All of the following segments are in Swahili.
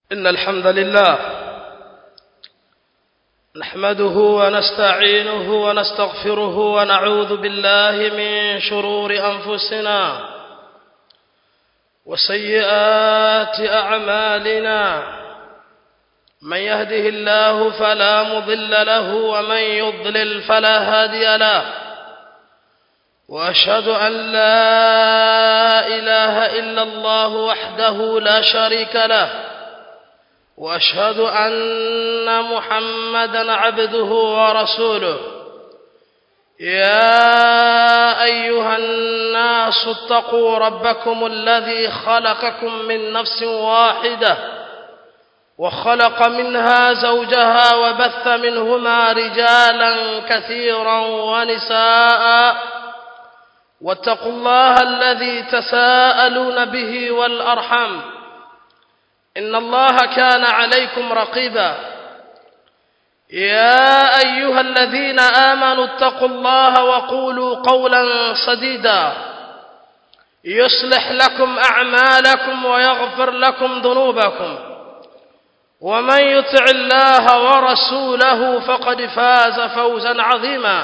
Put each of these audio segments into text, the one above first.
إن الحمد لله نحمده ونستعينه ونستغفره ونعوذ بالله من شرور أنفسنا وسيئات أعمالنا من يهده الله فلا مضل له ومن يضلل فلا هادي له واشهد ان لا اله الا الله وحده لا شريك له واشهد ان محمدا عبده ورسوله يا ايها الناس اتقوا ربكم الذي خلقكم من نفس واحده وخلق منها زوجها وبث منهما رجالا كثيرا ونساء واتقوا الله الذي تساءلون به والأرحم إن الله كان عليكم رقيبا يا أيها الذين آمنوا اتقوا الله وقولوا قولا سديدا يصلح لكم أعمالكم ويغفر لكم ذنوبكم ومن يطع الله ورسوله فقد فاز فوزا عظيما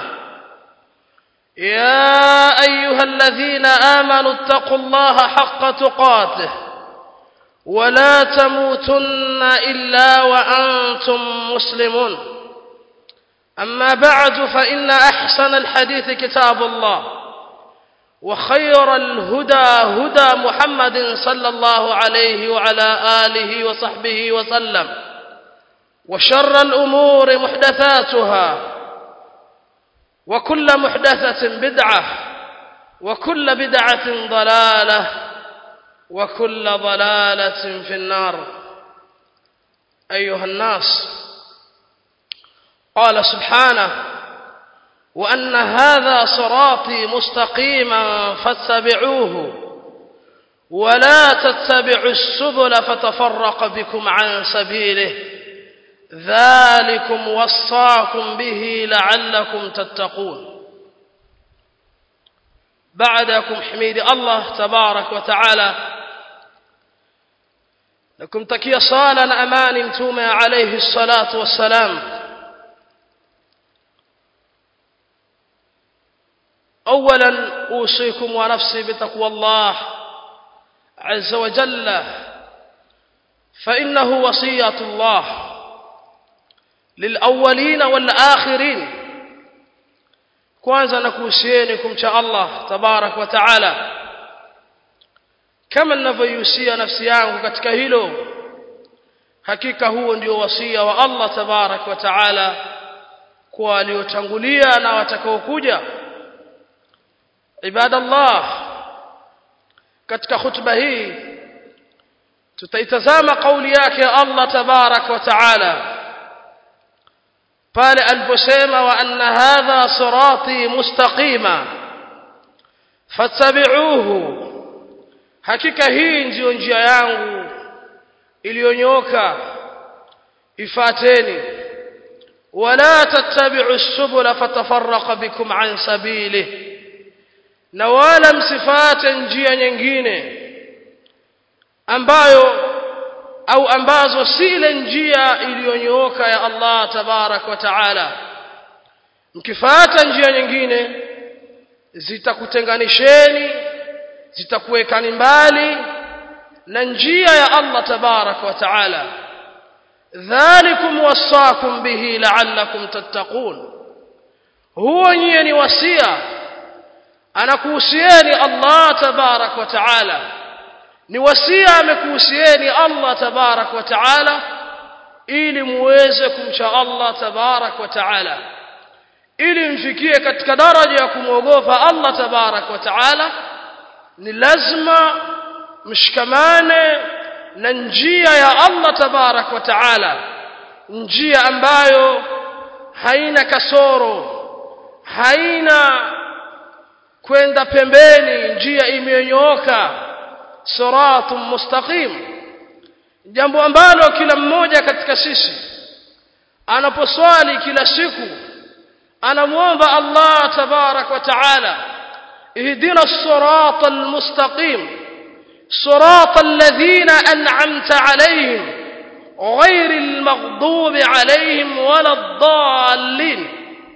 يا أيها الذين آمنوا اتقوا الله حق تقاته ولا تموتن إلا وأنتم مسلمون أما بعد فإن أحسن الحديث كتاب الله وخير الهدى هدى محمد صلى الله عليه وعلى آله وصحبه وسلم وشر الأمور محدثاتها وكل محدثة بدعة وكل بدعة ضلالة وكل ضلالة في النار أيها الناس قال سبحانه وأن هذا صراطي مستقيما فاتبعوه ولا تتبعوا السبل فتفرق بكم عن سبيله ذلكم وصاكم به لعلكم تتقون بعدكم حميد الله تبارك وتعالى لكم تكي صالا أمان متومة عليه الصلاة والسلام أولا أوصيكم ونفسي بتقوى الله عز وجل فإنه وصية الله للأولين والآخرين kwanza nakuhusieni kumcha Allah tabarak wa taala kama ninavyoihusia nafsi yangu katika hilo hakika huo ndio wasia wa Allah tabarak wa taala kwa waliotangulia na watakaokuja ibadallah katika khutba hii tutaitazama kauli yake Allah tabarak wa taala pale aliposema wa anna hadha sirati mustaqima fattabi'uhu hakika hii ndiyo njia yangu iliyonyoka ifateni wala tattabi'u subula fatafarraqa bikum an sabilihi na wala msifate njia nyingine ambayo au ambazo si ile njia iliyonyooka ya Allah tabarak wa taala mkifuata njia nyingine zitakutenganisheni zitakuwekani mbali na njia ya Allah tabarak wa taala dhalikum wasakum bihi la'allakum tattaqun huwa nyie ni wasia anakuhusieni Allah tabarak wa taala ni wasia amekuhusieni Allah tabarak wa taala ili muweze kumcha Allah tabarak wa taala ili mfikie katika daraja ya kumwogopa Allah tabarak wa taala ni lazima mshikamane na njia ya Allah tabarak wa taala njia ambayo haina kasoro haina kwenda pembeni njia imenyooka siratun mustaqim jambo ambalo kila mmoja katika sisi anaposwali kila siku anamuomba Allah tabarak wa taala ihdina as-sirata al-mustaqim صراط الذين أنعمت عليهم غير المغضوب عليهم ولا الضالين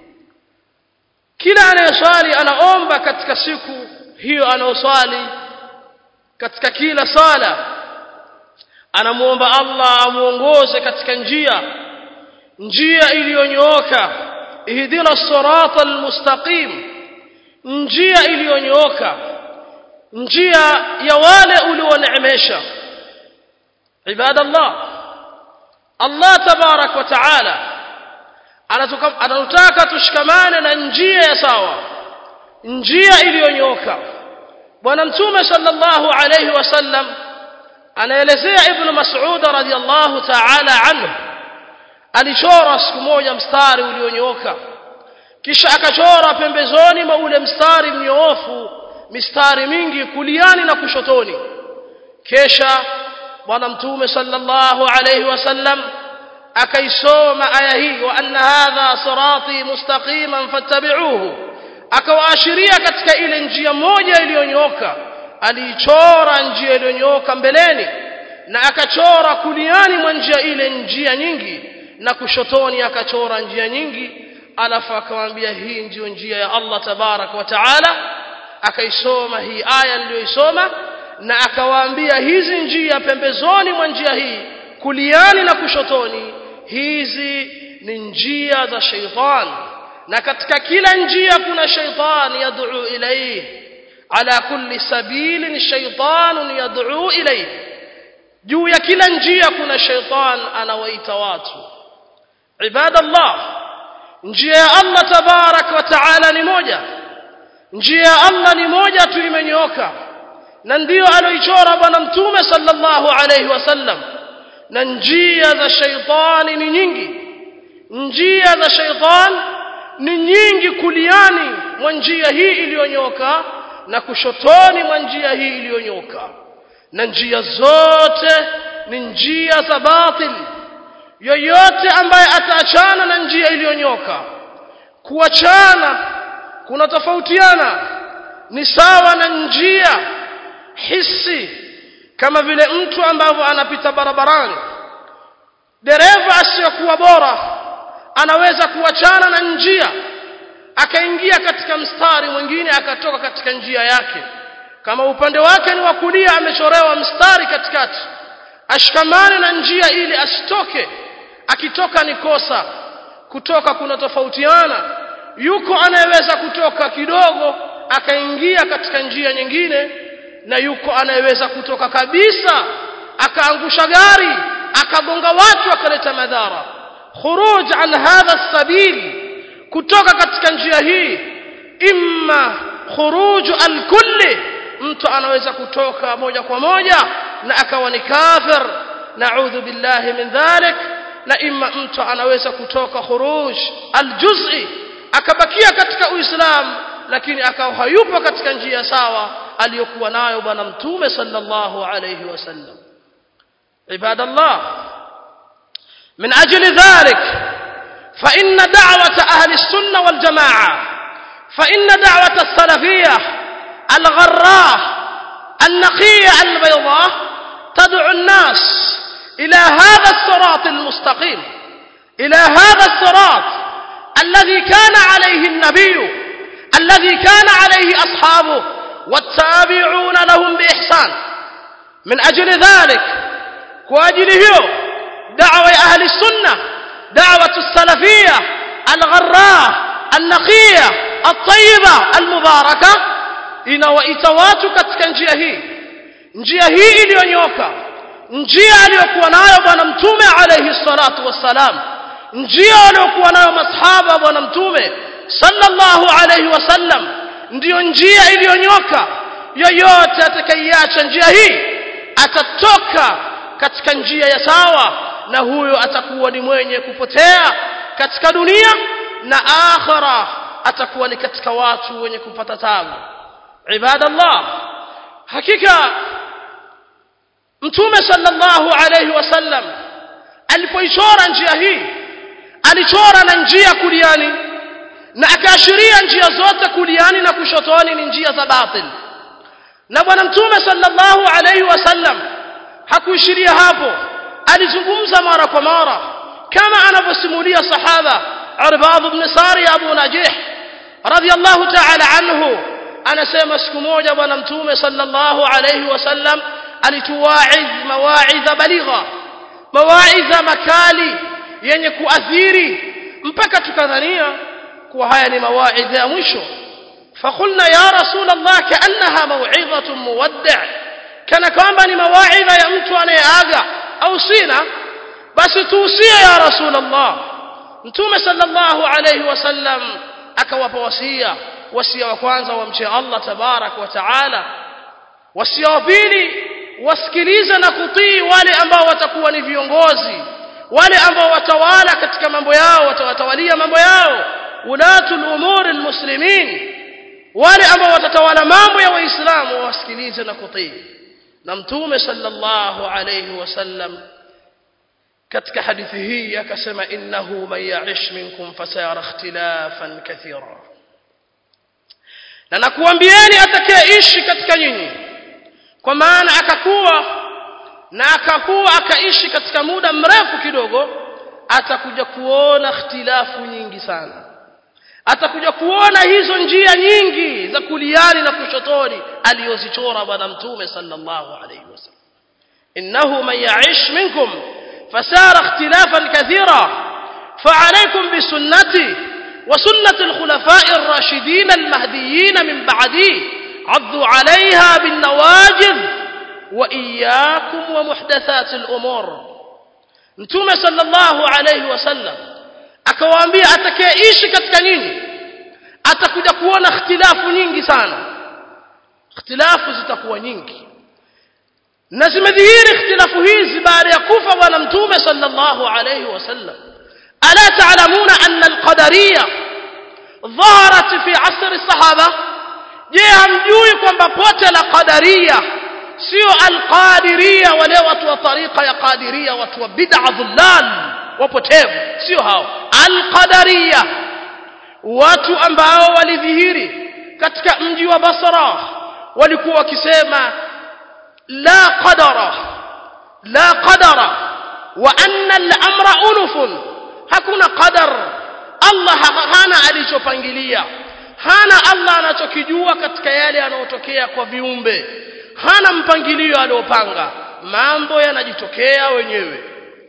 kila anayeswali anaomba katika siku hiyo anayoswali katika kila sala anamuomba Allah amuongoze katika njia njia iliyonyooka ihdina sirata almustaqim njia iliyonyooka njia ya wale ulioneemesha ibadallah Allah tabarak wa taala anatutaka tushikamane na njia ya sawa njia iliyonyooka bwana mtume sallallahu alayhi wasallam anaelezea ibn mas'ud radhiyallahu ta'ala anhu alichora siku moja mstari ulionyooka kisha akachora pembezoni mwa ule mstari mnyoofu mistari mingi kuliani na kushotoni kisha bwana mtume sallallahu alayhi wasallam akaisoma aya hii wa anna hadha sirati mustaqiman fattabi'uhu akawaashiria katika ile njia moja iliyonyooka aliichora njia iliyonyooka mbeleni na akachora kuliani mwa njia ile njia nyingi na kushotoni akachora njia nyingi alafu akamwambia hii ndiyo njia ya Allah tabarak wa taala akaisoma hii aya niliyoisoma na akawaambia hizi njia pembezoni mwa njia hii kuliani na kushotoni hizi ni njia za sheitani na katika kila njia kuna sheitani yad'u ilayhi ala kulli sabilin shaytanun yad'u ilayhi juu ya kila njia kuna sheitan anawaita watu ibadallah njia ya Allah tabarak wa taala ni moja njia ya Allah ni moja tu imenyooka na ndiyo aloichora bwana mtume sallallahu alayhi wasallam na njia za sheitani ni nyingi njia za sheitan ni nyingi kuliani mwa njia hii iliyonyoka na kushotoni mwa njia hii iliyonyoka na njia zote ni njia za batil yoyote ambaye ataachana na njia iliyonyoka kuachana kuna tofautiana ni sawa na njia hisi kama vile mtu ambavyo anapita barabarani dereva asiyokuwa bora anaweza kuachana na njia akaingia katika mstari mwingine akatoka katika njia yake kama upande wake ni wa kulia amechorewa mstari katikati ashikamane na njia ili asitoke akitoka ni kosa kutoka kuna tofautiana yuko anayeweza kutoka kidogo akaingia katika njia nyingine na yuko anayeweza kutoka kabisa akaangusha gari akagonga watu akaleta madhara khuruj an hadha sabil kutoka katika njia hii imma khuruj alkulli mtu anaweza kutoka moja kwa moja na akawa ni kafir naudhu billahi min dhalik na imma mtu anaweza kutoka khuruj aljuz'i akabakia katika uislamu lakini akawa hayupo katika njia sawa aliyokuwa nayo bwana mtume sallallahu alayhi wasallam ibadallah من أجل ذلك فإن دعوة أهل السنة والجماعة فإن دعوة السلفية الغراء النقية البيضاء تدعو الناس إلى هذا الصراط المستقيم إلى هذا الصراط الذي كان عليه النبي الذي كان عليه أصحابه والتابعون لهم بإحسان من أجل ذلك وأجله دعوة أهل السنة دعوة السلفية الغراء النقية الطيبة المباركة inawaita watu katika njia hii njia hii iliyonyoka njia aliyokuwa nayo bwana mtume alayhi salatu wassalam njia aliyokuwa nayo masahaba bwana mtume sallallahu alayhi wasallam ndiyo njia iliyonyoka yoyote atakaiacha njia hii atatoka katika njia ya sawa na huyo atakuwa ni mwenye kupotea katika dunia na akhira atakuwa ni katika watu wenye kupata tabu ibadallah hakika mtume sallallahu alayhi wasallam alipoichora njia hii alichora na njia kuliani na akaashiria njia zote kuliani na kushotoni ni njia za batil na bwana mtume sallallahu alayhi wasallam hakuishiria hapo alizungumza mara kwa mara kama anavyosimulia sahaba Arbad ibn Sari Abu Najih radiyallahu ta'ala anhu anasema siku moja bwana mtume sallallahu alayhi wasallam alituwaidh mawaidha baligha mawaidha makali yenye kuathiri mpaka tukadhania kuwa haya ni mawaidha ya mwisho فقلنا يا رسول الله كأنها موعظة مودع كان كما ni mawaidha ya mtu anayeaga au sina basi tuusie ya rasul Allah mtume sallallahu alayhi wasallam akawapa wasia wasia wa kwanza wamche Allah tabarak wa taala wasia wa pili wasikilize na kutii wale ambao watakuwa ni viongozi wale ambao watawala katika mambo yao watawatawalia mambo yao ulatul umuri almuslimin wale ambao watatawala mambo ya waislamu wasikilize na kutii na mtume sallallahu alayhi wasallam katika hadithi hii akasema innahu man ya'ish minkum fasayara ikhtilafan kathira na nakuambieni atakayeishi katika nyinyi kwa maana akakuwa na akakuwa akaishi katika muda mrefu kidogo atakuja kuona ikhtilafu nyingi sana atakuja kuona hizo njia nyingi za kuliani na kushotoni aliyozichora bwana mtume sallallahu alayhi wasallam innahu man ya'ish minkum fasara ikhtilafan kathira فعليكم بسنتي وسنة الخلفاء الراشدين المهديين من بعدي عضوا عليها بالنواجذ وإياكم ومحدثات الأمور نتوم صلى الله عليه وسلم akawaambia atakayeishi katika nyinyi atakuja kuona ikhtilafu nyingi sana ikhtilafu zitakuwa nyingi na zimedhihiri ikhtilafu hizi baada ya kufa bwana mtume sallallahu alayhi wasallam ala ta'lamuna anna al-qadariyya dhaharat fi asr as-sahaba je hamjui kwamba pote la qadariya sio al-qadiriyya wale watu wa tariqa ya qadiriyya watu wa bid'a dhullal wapotevu sio hao al-qadariyya watu ambao walidhihiri katika mji wa Basra walikuwa wakisema la qadara la qadara wa anna al-amra unufun hakuna qadar Allah hana alichopangilia hana Allah anachokijua katika yale yanayotokea kwa viumbe hana mpangilio aliopanga mambo yanajitokea wenyewe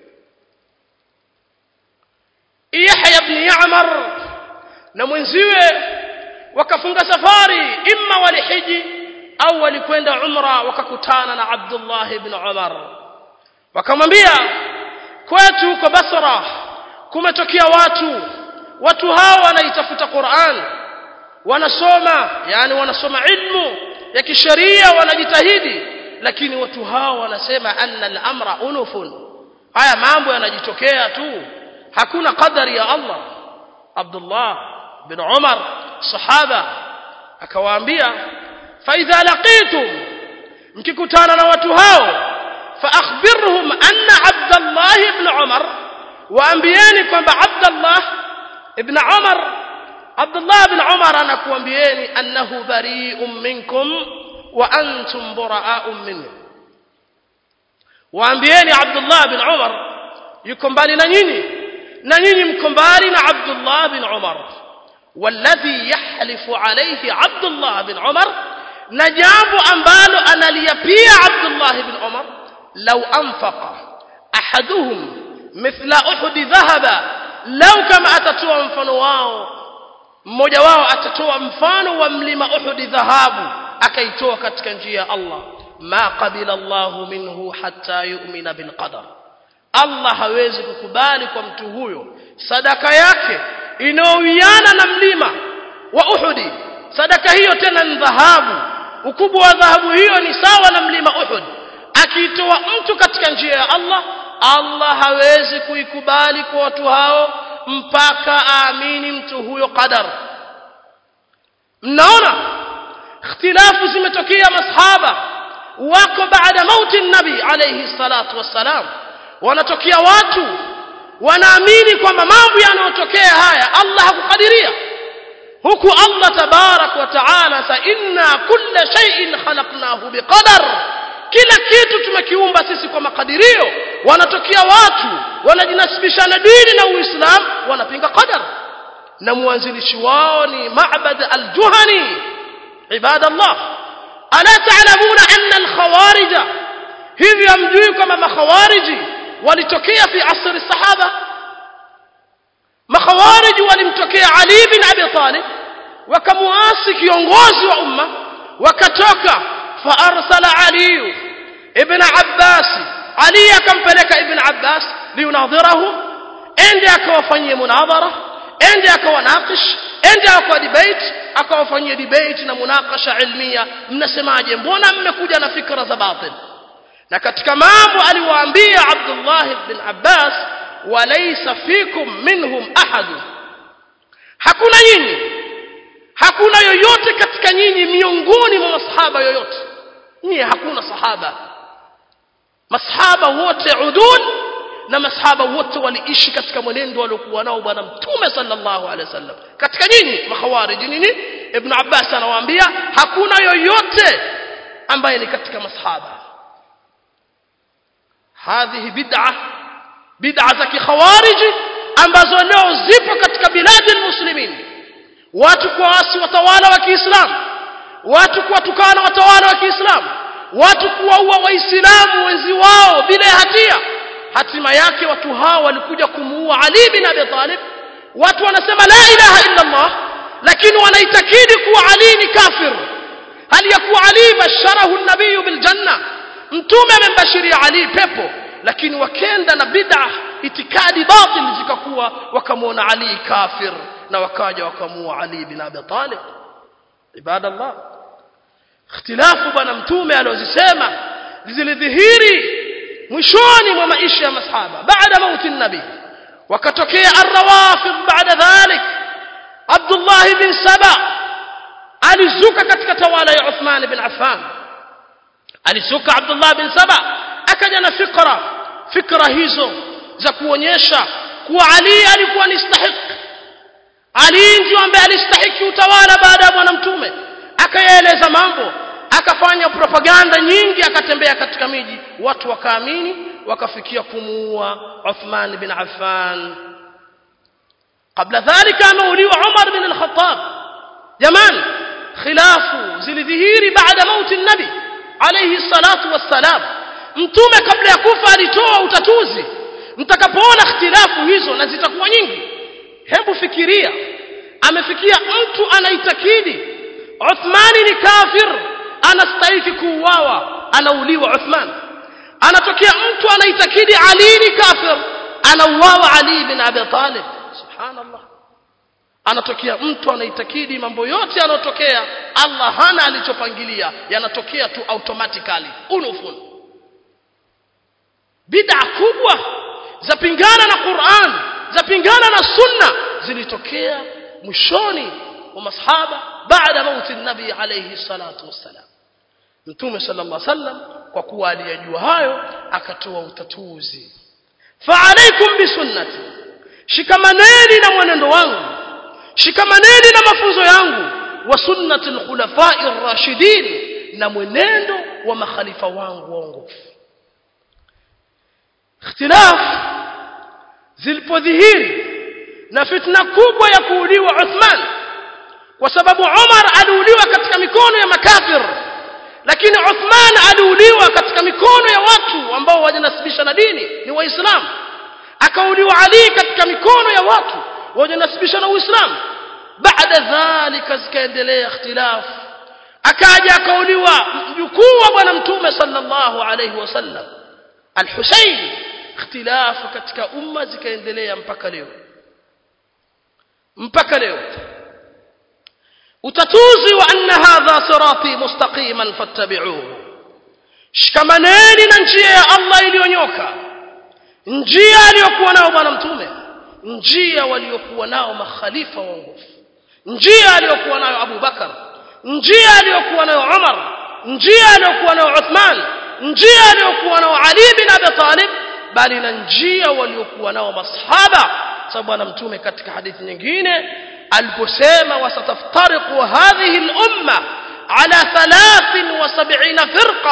Yahya ibn Ya'mar na mwenziwe wakafunga safari imma walihiji au walikwenda umra wakakutana na Abdullah ibn Umar wakamwambia kwetu huko Basra kumetokea watu watu hao wanaitafuta Qur'an wanasoma yani wanasoma ilmu ya kisheria wanajitahidi lakini watu hao wanasema anna al-amra unufun haya mambo yanajitokea tu hakuna qadari ya Allah Abdullah bin Umar sahaba akawaambia fa idha laqitum mkikutana na watu hao fa akhbirhum anna Abdullah ibn Umar waambieni kwamba Abdullah ibn Umar Abdullah ibn Umar anakuambieni annahu bari'un minkum wa antum bura'a'un minhu waambieni Abdullah ibn Umar yuko mbali na nyinyi na nyinyi mko mbali na Abdullah bin Umar والذي يحلف عليه عبد الله بن عمر نجاب ambalo analiyapia Abdullah bin Umar law anfaqa ahaduhum mithla uhud dhahaba law kama atatoa mfano wao mmoja wao atatoa mfano wa mlima uhud dhahabu akaitoa katika njia ya Allah ma qabila Allah minhu hatta yu'mina bil qadar Allah hawezi kukubali kwa mtu huyo sadaka yake inaowiana na mlima wa Uhudi sadaka hiyo tena ni dhahabu ukubwa wa dhahabu hiyo ni sawa na mlima Uhud akiitoa mtu katika njia ya Allah Allah hawezi kuikubali kwa watu hao mpaka aamini mtu huyo qadar mnaona ikhtilafu zimetokea masahaba wako baada mauti nabi alayhi salatu wassalam wanatokea watu wanaamini kwamba mambo yanayotokea haya Allah hakukadiria huku Allah tabarak wa taala sa inna kulla shay'in khalaqnahu biqadar kila kitu tumekiumba sisi kwa makadirio wanatokea watu wanajinasibisha na dini na uislamu wanapinga qadar na mwanzilishi wao ni ma'bad al-juhani ibadallah ala ta'lamuna anna al-khawarij hivi hamjui kama makhawariji walitokea fi asri sahaba makhawariji walimtokea ali bin abi talib wakamuasi kiongozi wa umma wakatoka fa arsala ali ibn abbas ali akampeleka ibn abbas liunadhirahu ende akawafanyie munadhara ende akawanaqish ende akawa debate akawafanyia debate na munakasha ilmia mnasemaje mbona mmekuja na fikra za batil na katika mambo aliwaambia Abdullah ibn Abbas walaysa fikum minhum ahad hakuna nyinyi hakuna yoyote katika nyinyi miongoni mwa masahaba yoyote nyinyi hakuna sahaba masahaba wote udul na masahaba wote waliishi katika mwenendo waliokuwa nao bwana mtume sallallahu alaihi wasallam katika nyinyi makhawariji nini ibn Abbas anawaambia hakuna yoyote ambaye ni katika masahaba هذه بدعة بدعة كخوارج ambazo leo zipo katika biladi muslimin watu kuasi watawala wa Kiislamu watu kuwatukana watawala wa Kiislamu watu kuwaua waislamu wenzi wao bila hatia hatima yake watu hao walikuja kumuua Ali bin Abi Talib watu wanasema la ilaha illa Allah lakini wanaitakidi kuwa Ali ni kafir hali ya kuwa Ali basharahu an-nabiy bil janna mtume amembashiria Ali pepo lakini wakenda na bid'a itikadi batil zikakuwa wakamwona Ali kafir na wakaja wakamua Ali bin Abi Talib ibadallah ikhtilafu bwana mtume aliozisema zilidhihiri mwishoni mwa maisha ya masahaba baada mauti nabii wakatokea arrawafid baada dhalik Abdullah bin Saba alizuka katika tawala ya Uthman bin Affan alisuka Abdullah bin Saba akaja na fikra fikra hizo za kuonyesha kuwa Ali alikuwa ni stahik Ali ndio ambaye alistahiki utawala baada ya bwana mtume akayaeleza mambo akafanya propaganda nyingi akatembea katika miji watu wakaamini wakafikia kumuua Uthman bin Affan kabla dhalika ameuliwa Umar bin al-Khattab jamani khilafu zilidhihiri baada mauti nabi alayhi salatu wassalam mtume kabla ya kufa alitoa utatuzi mtakapoona ikhtilafu hizo na zitakuwa nyingi hebu fikiria amefikia mtu anaitakidi Uthmani ni kafir anastahili kuuawa anauliwa Uthman anatokea mtu anaitakidi Ali ni kafir anauawa Ali bin Abi Talib subhanallah anatokea mtu anaitakidi mambo yote yanayotokea Allah hana alichopangilia yanatokea tu automatically unufun bid'a kubwa zapingana na Qur'an zapingana na sunna zilitokea mwishoni wa masahaba baada mauti nabii alayhi salatu wassalam mtume sallallahu alaihi wasallam kwa kuwa aliyajua hayo akatoa utatuzi fa alaikum bisunnati shikamaneni na mwenendo wangu shikamaneni na mafunzo yangu wa sunnati alkhulafai ar-rashidin na mwenendo wa makhalifa wangu waongofu ikhtilaf zilipodhihiri na fitna kubwa ya kuuliwa Uthman kwa sababu Umar aliuliwa katika mikono ya makafir lakini Uthman aliuliwa katika mikono ya watu ambao wajinasibisha na dini ni waislamu akauliwa Ali katika mikono ya watu wajinasibisha na uislamu baada dhalika zikaendelea ikhtilaf akaja akauliwa mjukuu wa bwana mtume sallallahu alayhi wasallam al-Husayn ikhtilafu katika umma zikaendelea mpaka leo mpaka leo utatuzi wa anna hadha sirati mustaqiman fattabi'uhu shikamaneni na njia ya Allah iliyonyoka njia aliyokuwa nao bwana mtume njia waliokuwa nao makhalifa waongofu njia aliyokuwa nayo Abu Bakar njia aliyokuwa nayo Umar njia aliyokuwa nayo Uthman njia aliyokuwa nayo Ali bin Abi Talib bali na njia waliokuwa nao masahaba sababu bwana mtume katika hadithi nyingine aliposema wasataftariqu hadhihi al-umma ala 73 firqa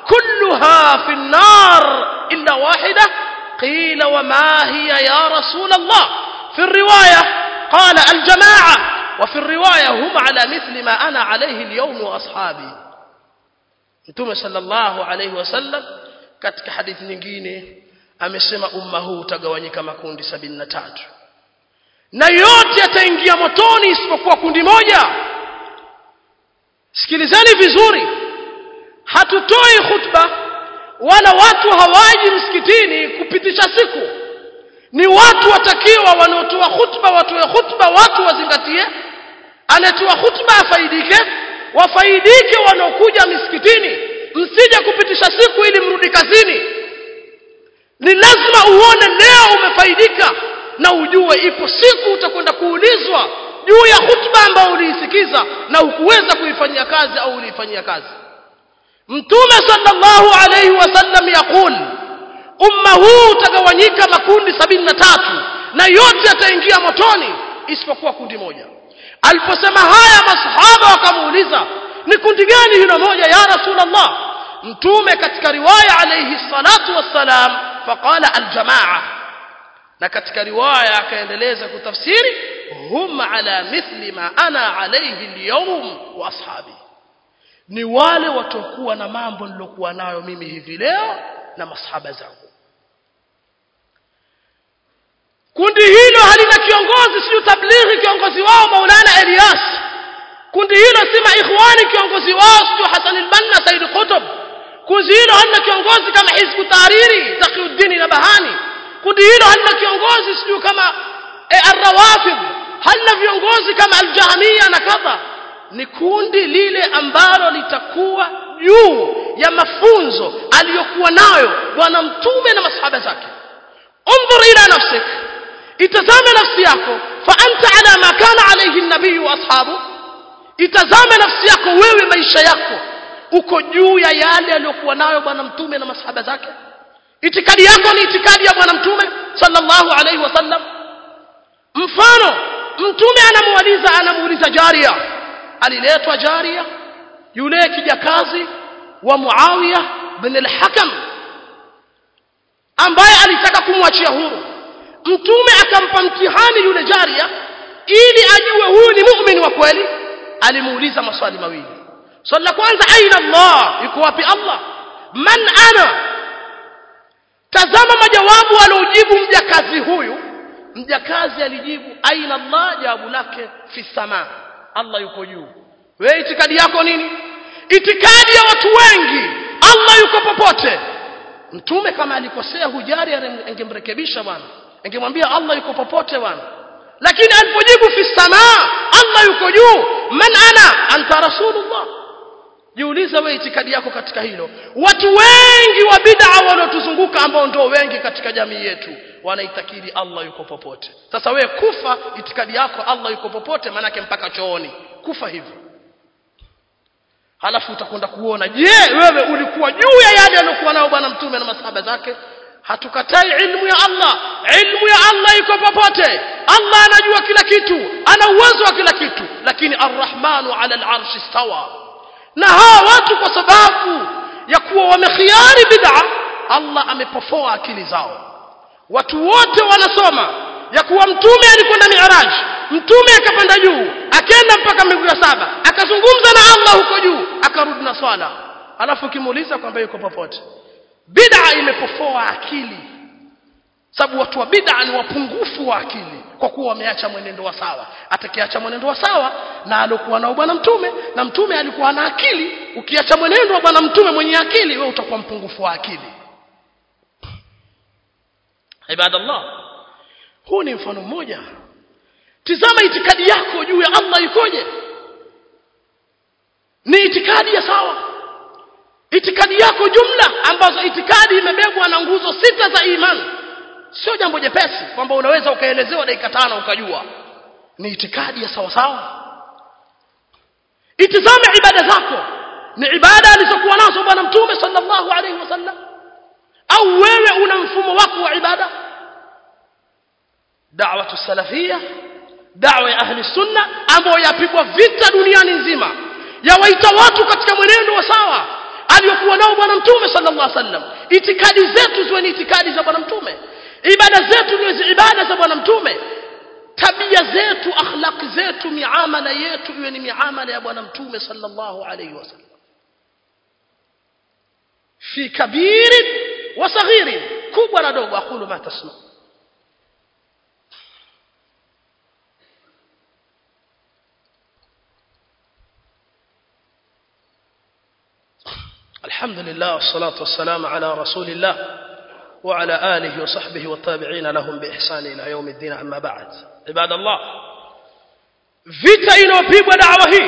كلها في النار إلا واحدة قيل وما هي يا رسول الله في الرواية قال الجماعة وفي الرواية هم على مثل ما أنا عليه اليوم وأصحابي Mtume sallallahu alayhi wasallam katika hadithi nyingine amesema umma huu utagawanyika makundi sabini na tatu na yote yataingia motoni isipokuwa kundi moja sikilizeni vizuri hatutoi khutba wala watu hawaji msikitini kupitisha siku ni watu watakiwa wanaotoa khutba watoe khutba watu wazingatie anatoa khutba afaidike wafaidike wanaokuja misikitini msije kupitisha siku ili mrudi kazini ni lazima uone leo umefaidika na ujue ipo siku utakwenda kuulizwa juu ya khutba ambayo uliisikiza na hukuweza kuifanyia kazi au uliifanyia kazi mtume sallallahu alayhi wasallam yaqul umma huu utagawanyika makundi sabini na tatu na yote yataingia motoni isipokuwa kundi moja aliposema haya masahaba wakamuuliza ni kundi gani hilo moja ya rasulullah mtume katika riwaya alayhi salatu wassalam faqala aljamaa na katika riwaya akaendeleza kutafsiri hum ala mithli ma ana alayhi alyawm wa ashabi ni wale watokuwa na mambo nilokuwa nayo mimi hivi leo na masahaba zangu kundi hilo halina kiongozi sio tablighi kiongozi wao maulana Elias kundi hilo si maikhwani kiongozi wao sio Hassan al-Banna Said Qutb kundi hilo halina kiongozi kama Hizbu Tahariri Taqiyuddin Nabahani kundi hilo halina kiongozi sio kama e, Ar-Rawafid halina viongozi kama Al-Jahmiya na kadha ni kundi lile ambalo litakuwa juu ya mafunzo aliyokuwa nayo bwana mtume na masahaba zake انظر الى نفسك itazame nafsi yako fa anta ala ma kana alayhi an-nabiy wa ashabu itazame nafsi yako wewe maisha yako uko juu ya yale aliyokuwa nayo bwana mtume na masahaba zake itikadi yako ni itikadi ya bwana mtume sallallahu alayhi wasallam mfano mtume anamuuliza anamuuliza jaria aliletwa jaria yule kijakazi wa muawiya bin al-hakam ambaye alitaka kumwachia huru mtume akampa mtihani yule jaria ili ajue huyu ni muumini wa kweli alimuuliza maswali mawili swali la kwanza aina Allah yuko wapi Allah man ana tazama majawabu aliojibu mjakazi huyu mjakazi alijibu aina Allah jawabu lake fi sama Allah yuko juu wewe itikadi yako nini itikadi ya watu wengi Allah yuko popote mtume kama alikosea hujari angemrekebisha bwana angemwambia Allah yuko popote bwana lakini alipojibu fi samaa Allah yuko juu man ana anta rasulullah jiulize wewe itikadi yako katika hilo watu wengi wa bid'a wanaotuzunguka ambao ndio wengi katika jamii yetu wanaitakidi Allah yuko popote sasa wewe kufa itikadi yako Allah yuko popote manake mpaka chooni kufa hivyo halafu utakwenda kuona je wewe ulikuwa juu ya yale aliyokuwa nayo bwana mtume na masahaba zake hatukatai ilmu ya Allah ilmu ya Allah iko popote Allah anajua kila kitu ana uwezo wa kila kitu lakini arrahmanu ala al'arshi stawa na hawa watu kwa sababu ya kuwa wamekhiari bid'a Allah amepofoa akili zao watu wote wanasoma ya kuwa mtume alikwenda mi'raj mtume akapanda juu akaenda mpaka mbingu ya saba akazungumza na Allah huko juu akarudi na swala alafu ukimuuliza kwamba yuko popote bid'a imepofoa akili sababu watu wa bid'a ni wapungufu wa akili kwa kuwa wameacha mwenendo wa sawa atakiacha mwenendo wa sawa na alokuwa nao bwana mtume na mtume alikuwa na akili ukiacha mwenendo wa bwana mtume mwenye akili wewe utakuwa mpungufu wa akili ibadallah huu ni mfano mmoja tizama itikadi yako juu ya Allah ikoje ni itikadi ya sawa itikadi yako jumla ambazo itikadi imebebwa na nguzo sita za imani sio jambo jepesi kwamba unaweza ukaelezewa dakika tano ukajua ni itikadi ya sawa sawa itizame ibada zako ni ibada alizokuwa nazo bwana mtume sallallahu alaihi wasallam au wewe una mfumo wako wa ibada da'watu salafia da'wa ya ahli sunna ambayo yapigwa vita duniani nzima yawaita watu katika mwenendo wa sawa aliyokuwa nao bwana mtume sallallahu alaihi wasallam itikadi zetu ziwe ni itikadi za bwana mtume ibada zetu ni ibada za bwana mtume tabia zetu akhlaqi zetu miamala yetu iwe ni miamala ya bwana mtume sallallahu alaihi wasallam fi kabirin wa saghirin kubwa na dogo aqulu ma tasma الحمد لله والصلاة والسلام على رسول الله وعلى آله وصحبه والتابعين لهم بإحسان إلى يوم الدين أما بعد عباد الله vita inayopigwa dawa hii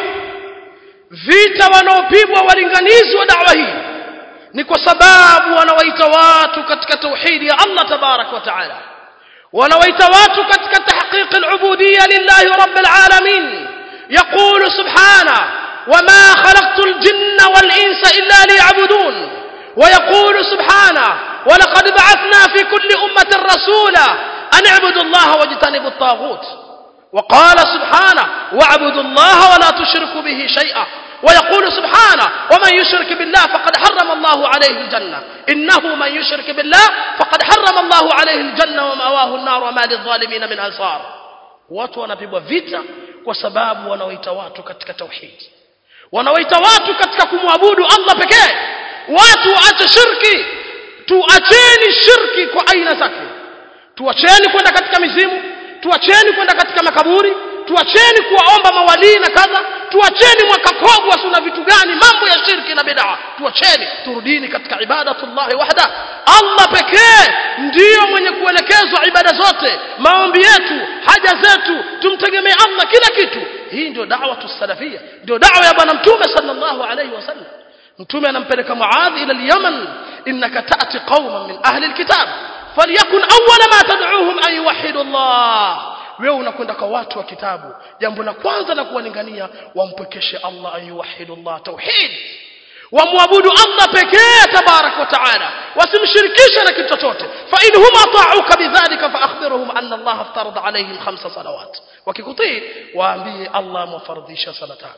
vita wanaopigwa walinganizi wa dawa hii ni kwa sababu wanawaita watu katika tauhidi ya Allah tabarak wa taala wanawaita watu katika tahqiq al-ubudiyya lillahi rabbil alamin yaqulu subhanahu وما خلقت الجن والإنس إلا ليعبدون ويقول سبحانه ولقد بعثنا في كل أمة رسولا أن اعبدوا الله واجتنبوا الطاغوت وقال سبحانه واعبدوا الله ولا تشركوا به شيئا ويقول سبحانه ومن يشرك بالله فقد حرم الله عليه الجنة إنه من يشرك بالله فقد حرم الله عليه الجنة ومأواه النار وما للظالمين من أنصار watu wanapigwa vita kwa sababu wanaoita watu katika tauhidi wanawaita watu katika kumwabudu Allah pekee watu waache shirki tuacheni shirki kwa aina zake tuacheni kwenda katika mizimu tuacheni kwenda katika makaburi tuacheni kuwaomba mawalii na kadha tuacheni mwakakogwa suna vitu gani mambo ya shirki na bid'a tuacheni turudini katika ibadatullah wahda Allah pekee ndiyo mwenye kuelekezwa ibada zote maombi yetu haja zetu tumtegemee Allah kila kitu hii ndio da'wa salafia ndio da'wa ya bwana mtume sallallahu alayhi wasallam mtume anampeleka muadh ila al-yaman innaka ta'ti qauman min ahli al-kitab falyakun awwala ma tad'uuhum an yuwahhidu Allah wewe unakwenda kwa watu wa kitabu jambo la kwanza la kuwalingania wampekeshe Allah an yuwahhidu Allah tauhid wamwabudu Allah pekee tabarak wa taala wasimshirikishe na kitu chochote fa in hum ata'uka bidhalika fa akhbirhum anna Allah aftarada alayhim khamsa salawat wakikutii waambie Allah amewafardhisha sala tano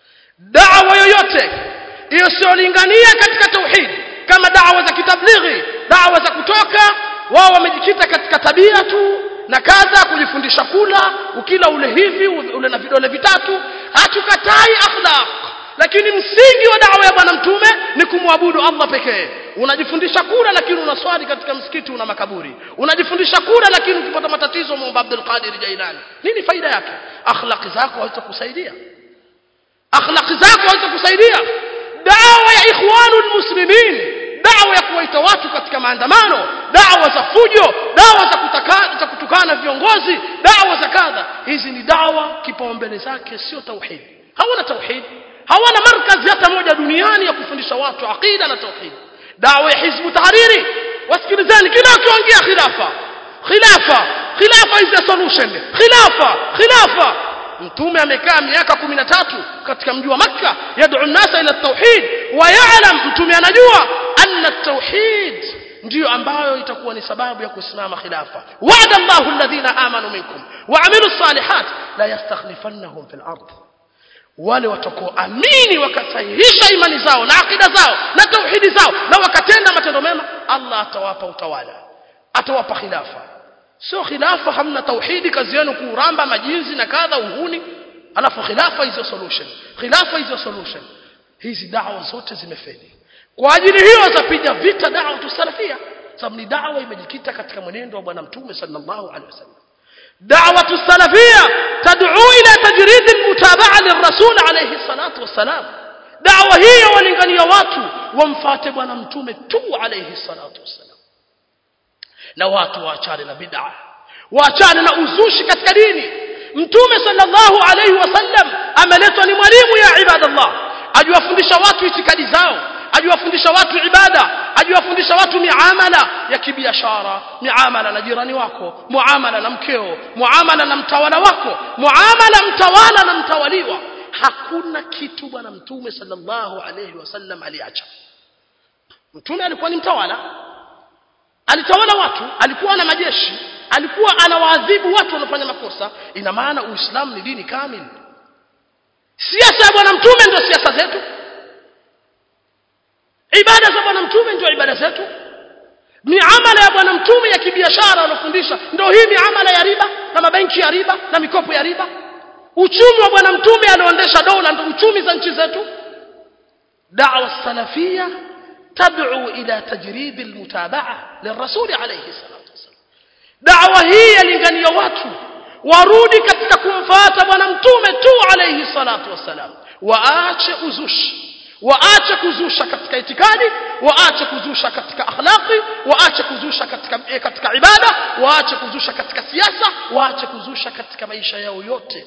da'wa yoyote isiyolingania katika tauhid kama da'wa za kitablighi da'wa za kutoka wao wamejikita katika tabia tu na kadha kujifundisha kula ukila ule hivi ule na vidole vitatu hatukatai akhlaq lakini msingi wa dawa ya bwana mtume ni kumwabudu Allah pekee unajifundisha kula lakini unaswali katika msikiti una makaburi unajifundisha kula lakini ukipata matatizo muomba Abdul Qadir Jailani nini faida yake akhlaqi zako hazitakusaidia akhlaqi zako hazitakusaidia dawa ya ikhwanul muslimin dawa ya kuwaita watu katika maandamano dawa za fujo dawa za kutaka, za kutukana viongozi dawa za kadha hizi ni dawa kipaumbele zake sio tauhid hawana tauhid hawana markazi hata moja duniani ya kufundisha watu aqida na tauhid dawa ya hizbu tahariri wasikilizeni kila ukiongea khilafa khilafa khilafa is the solution khilafa khilafa mtume amekaa miaka 13 katika mji wa makka yad'u an-nasa ila at-tauhid wa ya'lam mtume anajua anna at-tauhid ndiyo ambayo itakuwa ni sababu ya kusimama khilafa wa'ada Allahu alladhina amanu minkum wa 'amilu salihat la yastakhlifannahum fil ardh wale watakaoamini wakasahihisha imani zao na akida zao na tauhidi zao na wakatenda matendo mema Allah atawapa utawala atawapa khilafa sio khilafa hamna tauhidi kazi yenu kuramba majinzi na kadha uhuni alafu khilafa hizo solution khilafa hizo solution hizi dawa zote zimefeli kwa ajili hiyo zapiga vita dawa tusalafia sababu ni dawa imejikita katika mwenendo wa bwana mtume sallallahu alaihi wasallam دعوة السلفية تدعو إلى تجريد المتابعة للرسول عليه الصلاة والسلام دعوة هي ولنغني watu wamfuate bwana mtume tu alayhi salatu wassalam na watu waachane na bid'a waachane na uzushi katika dini mtume sallallahu alayhi wasallam ameletwa ni mwalimu ya ibadallah ajiwafundisha watu itikadi zao ajiwafundisha watu ibada ajiwafundisha watu miamala ya kibiashara miamala na jirani wako muamala na mkeo muamala na mtawala wako muamala mtawala na mtawaliwa hakuna kitu bwana mtume sallallahu alayhi wasallam aliacha mtume alikuwa ni mtawala alitawala watu alikuwa na majeshi alikuwa anawaadhibu watu wanaofanya makosa ina maana uislamu ni dini kamili siasa ya bwana mtume ndio siasa zetu ibada za bwana mtume ndio ibada zetu miamala ya bwana mtume ya kibiashara alofundisha ndio hii miamala ya riba na mabenki ya riba na mikopo ya riba uchumi wa bwana mtume alioendesha dola ndio uchumi za nchi zetu da'wa salafia tad'u ila tajrid almutabaa lirrasul alayhi salatu wasallam da'wa hii yalingania watu warudi katika kumfuata bwana mtume tu alayhi salatu wasallam waache uzushi waache kuzusha katika itikadi waache kuzusha katika akhlaqi waache kuzusha katika eh, katika ibada waache kuzusha katika siasa waache kuzusha katika maisha yao yote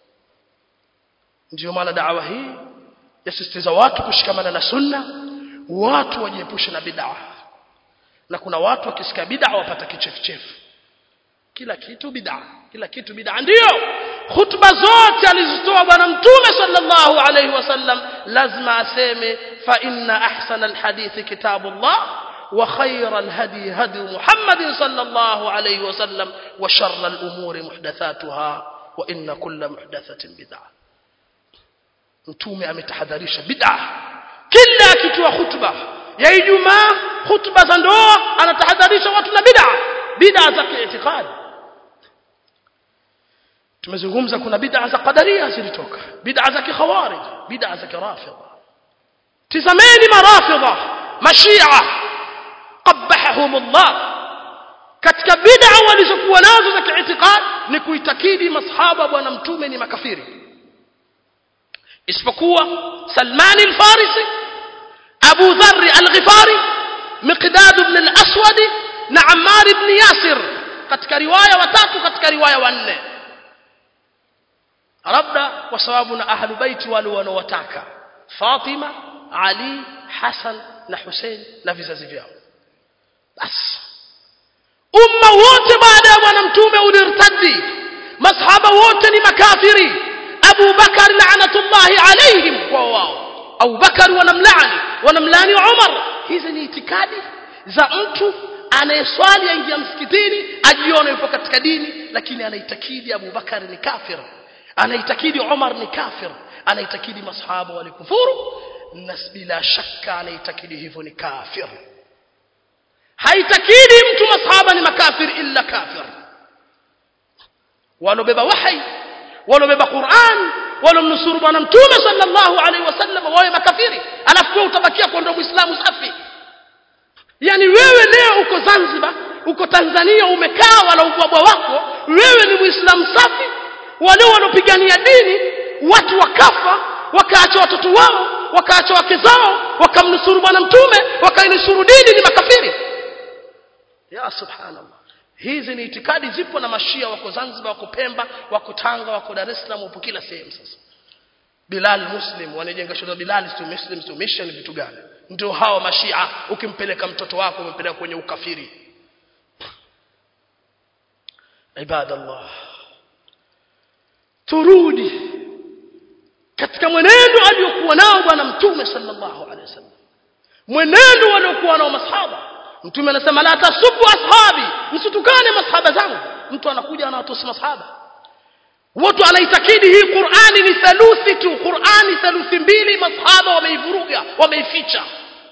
ndio maana da'wa hii yasisitiza watu kushikamana na sunna watu wajiepushe na bid'a na kuna watu wakisikia bid'a wapata kichefuchefu kila kitu bid'a kila kitu bid'a ndio khutba zote alizitoa bwana mtume sallallahu alayhi wasallam lazima aseme fa inna ahsana alhadith kitabullah wa khayra alhadi hadi muhammadin sallallahu alayhi wasallam wa sharra alumuri muhdathatuha wa inna kulla muhdathatin bid'ah mtume ametahadharisha bid'a kila akitoa khutba ya ijumaa khutba za ndoa anatahadharisha watu na bid'a bid'a za kiitikadi tumezungumza kuna bid'a za qadaria zilitoka bid'a za kikhawarij bid'a za kirafidha tizameni marafidha mashia qabbahum Allah katika bid'a walizokuwa nazo za kiitikadi ni kuitakidi masahaba bwana mtume ni makafiri isipokuwa Salman al-Farisi Abu Dharr al-Ghifari Miqdad ibn al-Aswad na Ammar ibn Yasir katika riwaya watatu katika riwaya wanne labda kwa sababu na ahlu baiti wale wanaowataka Fatima Ali Hassan na Hussein na vizazi vyao basi umma wote baada ya bwana mtume ulirtadi masahaba wote ni makafiri Abu Bakar laanatullahi alaihim kwa wao Abu Bakar wanamlaani wanamlaani Umar hizi ni itikadi za mtu anayeswali aingia msikitini ajione yupo katika dini lakini anaitakidi Abu Bakar ni kafir anaitakidi Umar ni kafir anaitakidi masahaba walikufuru na bila shaka anaitakidi hivyo ni kafir haitakidi mtu masahaba ni makafir illa kafir walobeba wahi walobeba Qur'an walomnusuru bwana mtume sallallahu alaihi wasallam wawe makafiri alafu wewe utabakia kwa ndo muislamu safi yani wewe leo uko Zanzibar uko Tanzania umekaa wala ubwabwa wako wewe ni muislamu safi wale wanaopigania dini watu wakafa wakaacha watoto wao wakaacha wake zao wakamnusuru bwana mtume wakainusuru dini ni makafiri ya subhanallah hizi ni itikadi zipo na mashia wako Zanzibar wako Pemba wako Tanga wako Dar es Salaam wapo kila sehemu sasa Bilal Muslim wanajenga shule Bilal si Muslim si mission vitu gani ndio hao mashia ukimpeleka mtoto wako umpeleka kwenye ukafiri ibadallah turudi katika mwenendo aliyokuwa nao bwana mtume sallallahu alaihi wasallam mwenendo waliokuwa nao masahaba mtume anasema la tasubu ashabi msitukane masahaba zangu mtu anakuja anawatosa masahaba watu anaitakidi hii Qur'ani ni theluthi tu Qur'ani theluthi mbili masahaba wameivuruga wameificha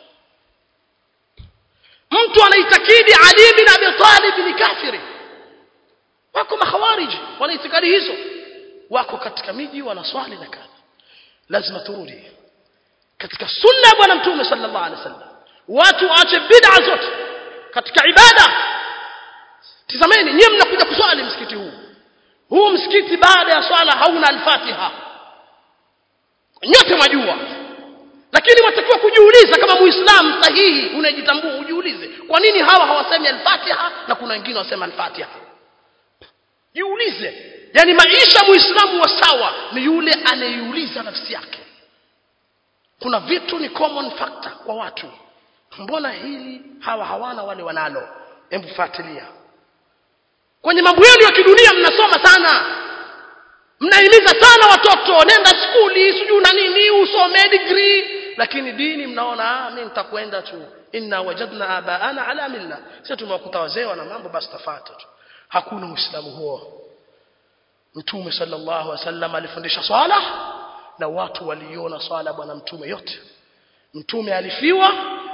mtu anaitakidi Ali bin Abi Talib ni kafiri wako makhawariji wanaitikadi hizo wako katika miji wanaswali na kadha lazima turudi katika sunna ya bwana mtume sallallahu alaihi wasallam watu waache bid'a zote katika ibada tizameni nyinyi mnakuja kuswali msikiti huu huu msikiti baada ya swala hauna al-Fatiha nyote mwajua lakini watakiwa kujiuliza kama muislamu sahihi unajitambua ujiulize kwa nini hawa hawasemi al-Fatiha na kuna wengine wasema al-Fatiha jiulize yani maisha muislamu wa sawa ni yule anayeuliza nafsi yake kuna vitu ni common factor kwa watu mbona hili hawa hawana wale wanalo hebu fuatilia kwenye mambo yenu ya kidunia mnasoma sana mnahimiza sana watoto nenda skuli sijui na nini usome degree lakini dini mnaona ah mimi nitakwenda tu inna wajadna abaana ala milla sisi tumewakuta wazee wana mambo basi tafata tu hakuna uislamu huo mtume sallallahu alaihi wasallam alifundisha swala na watu waliona swala bwana mtume yote mtume alifiwa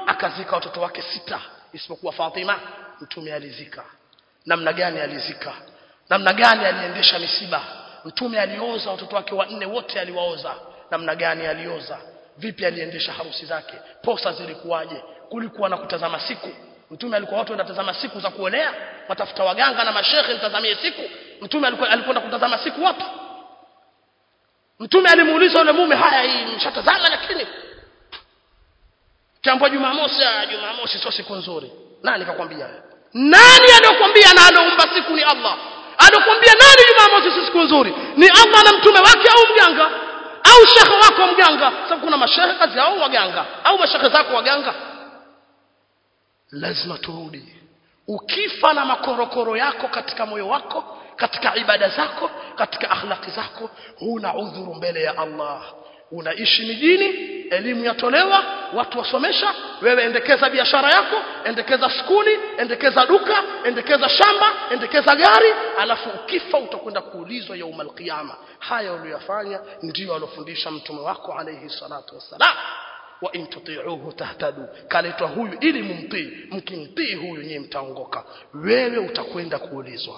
akazika watoto wake sita isipokuwa Fatima mtume alizika namna gani alizika namna gani aliendesha misiba mtume alioza watoto wake wanne wote aliwaoza namna gani alioza vipi aliendesha harusi zake posa zilikuwaje kulikuwa na kutazama siku mtume alikuwa watu wanatazama siku za kuolea watafuta waganga na mashehe nitazamie siku mtume alikuwa alikwenda kutazama siku wapi mtume alimuuliza yule mume haya hii mshatazama lakini kiambwa jumamosi ah jumamosi sio siku nzuri nani kakwambia nani aliyokuambia na aloumba siku ni Allah aliyokuambia nani jumamosi si siku nzuri ni Allah na mtume wake au mganga au shekhe wako mganga sababu kuna mashehe kazi yao waganga au mashehe zako waganga lazima turudi ukifa na makorokoro yako katika moyo wako katika ibada zako katika akhlaqi zako huna udhuru mbele ya Allah unaishi mijini elimu yatolewa watu wasomesha wewe endekeza biashara yako endekeza skuli endekeza duka endekeza shamba endekeza gari alafu ukifa utakwenda kuulizwa yaumal qiyama haya uliyofanya ndio alofundisha mtume wako alayhi salatu wassalam wa in tuti'uhu tahtadu kaletwa huyu ili mumtii mkimtii huyu nyinyi mtaongoka wewe utakwenda kuulizwa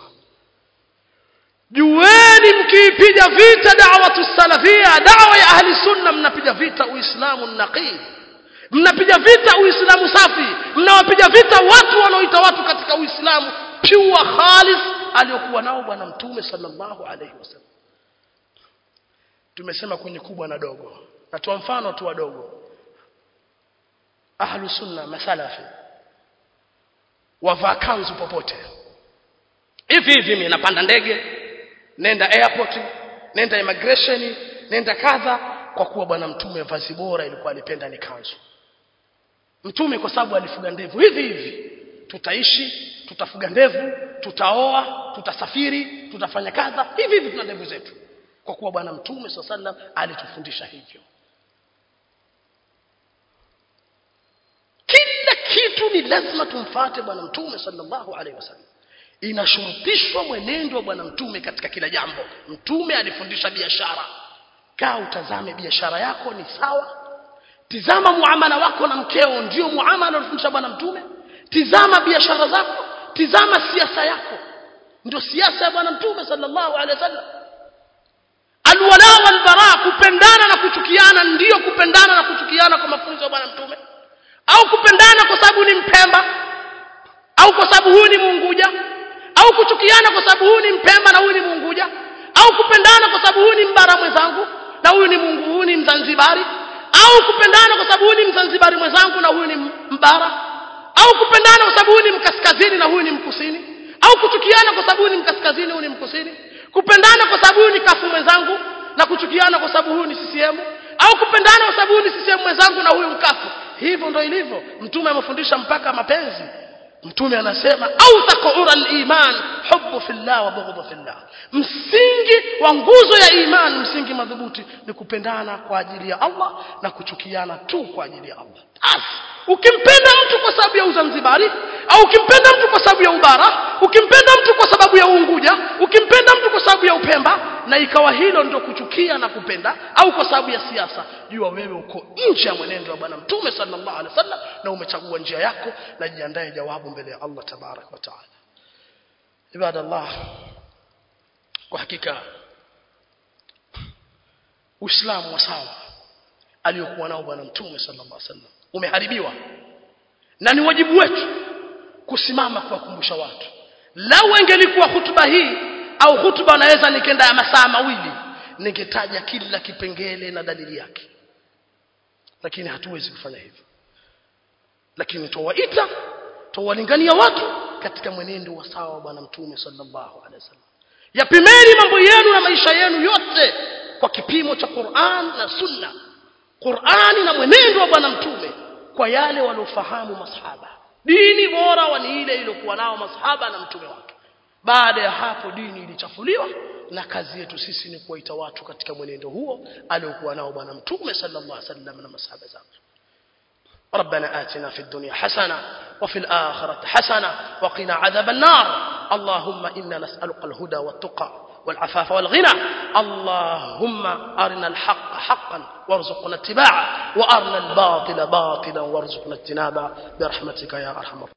jueni mkiipiga vita da'watu salafia da'wa ya ahli sunna mnapiga vita uislamu naqi mnapiga vita uislamu safi mnawapiga vita watu wanaoita watu katika uislamu pure khalis aliyokuwa nao bwana mtume sallallahu alayhi wasallam tumesema kwenye kubwa na dogo natoa mfano tu wadogo ahlu sunna masalafi wavaa kanzu popote hivi hivi mimi napanda ndege nenda airport nenda immigration nenda kadha kwa kuwa bwana mtume vazi bora ilikuwa alipenda ni kanzu mtume kwa sababu alifuga ndevu hivi hivi tutaishi tutafuga ndevu tutaoa tutasafiri tutafanya kadha hivi hivi tuna ndevu zetu kwa kuwa bwana mtume swalla sallam alitufundisha hivyo kila kitu ni lazima tumfate bwana mtume sallallahu alaihi wasallam inashurutishwa mwenendo wa bwana mtume katika kila jambo mtume alifundisha biashara kaa utazame biashara yako ni sawa tizama muamala wako na mkeo ndio muamala alifundisha bwana mtume tizama biashara zako tizama siasa yako ndio siasa ya bwana mtume sallallahu alaihi wasallam alwala walbara kupendana na kuchukiana ndiyo kupendana na kuchukiana kwa mafunzo ya bwana mtume au kupendana kwa sababu ni mpemba au kwa sababu huyu ni muunguja au kuchukiana kwa sababu huyu ni mpemba na huyu ni muunguja au kupendana kwa sababu huyu ni mbara mwenzangu na huyu ni mungu huyu ni mzanzibari au kupendana kwa sababu huyu ni mzanzibari mwenzangu na huyu ni mbara au kupendana kwa sababu huyu ni mkaskazini na huyu ni mkusini au kuchukiana kwa sababu huyu ni mkaskazini huyu ni mkusini kupendana kwa sababu huyu ni kafu mwenzangu na kuchukiana kwa sababu huyu ni CCM au kupendana kwa sababu huyu ni CCM mwenzangu na huyu mkafu hivyo ndo ilivyo mtume amefundisha mpaka mapenzi mtume anasema au taqura al-iman hubbu fillah wa bughdhu fillah msingi wa nguzo ya iman msingi madhubuti ni kupendana kwa ajili ya Allah na kuchukiana tu kwa ajili ya Allah As, ukimpenda mtu kwa sababu ya uzanzibari au ukimpenda mtu kwa sababu ya ubara ukimpenda mtu kwa sababu ya uunguja ukimpenda mtu kwa sababu ya upemba na ikawa hilo ndio kuchukia na kupenda au kwa sababu ya siasa jua wewe uko nje ya mwenendo wa bwana mtume sallallahu alaihi wasallam na umechagua njia yako na jiandae jawabu mbele ya Allah tabarak wa taala ibadallah kwa hakika uislamu wa sawa aliyokuwa nao bwana mtume sallallahu alaihi wasallam umeharibiwa na ni wajibu wetu kusimama kuwakumbusha watu lau ingelikuwa hutuba hii au hutuba naweza nikenda ya masaa mawili ningetaja kila kipengele na dalili yake lakini hatuwezi kufanya hivyo lakini tuwaita tuwalingania watu katika mwenendo wa sawa wa bwana mtume sallallahu alaihi wasallam yapimeni mambo yenu na maisha yenu yote kwa kipimo cha Qur'an na Sunna Qur'ani na mwenendo wa bwana mtume kwa yale waliofahamu masahaba dini bora wa ni ile iliyokuwa nao masahaba na mtume wake baada ya hapo dini ilichafuliwa na kazi yetu sisi ni kuwaita watu katika mwenendo huo aliokuwa nao bwana mtume sallallahu alaihi wasallam na masahaba zake ربنا آتنا في الدنيا حسنة وفي الآخرة حسنة وقنا عذاب النار اللهم إنا نسألك الهدى والتقى والعفاف والغنى اللهم أرنا الحق حقا وارزقنا اتباعه وارنا الباطل باطلا وارزقنا اجتنابه برحمتك يا ارحم الراحمين